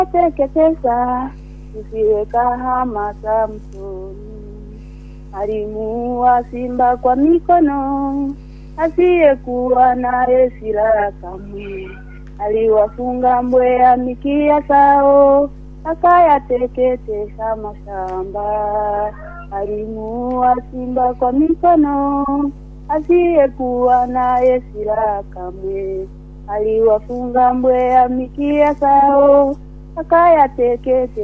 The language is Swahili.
teketeza usiweka hama Samsoni. Alimuua simba kwa mikono, asiyekuwa naye silaha kamwe. Aliwafunga mbweha mikia sao, akayateketeza mashamba. Alimuua simba kwa mikono, asiyekuwa naye silaha kamwe. Aliwafunga mbweha mikia sao, akayateketeza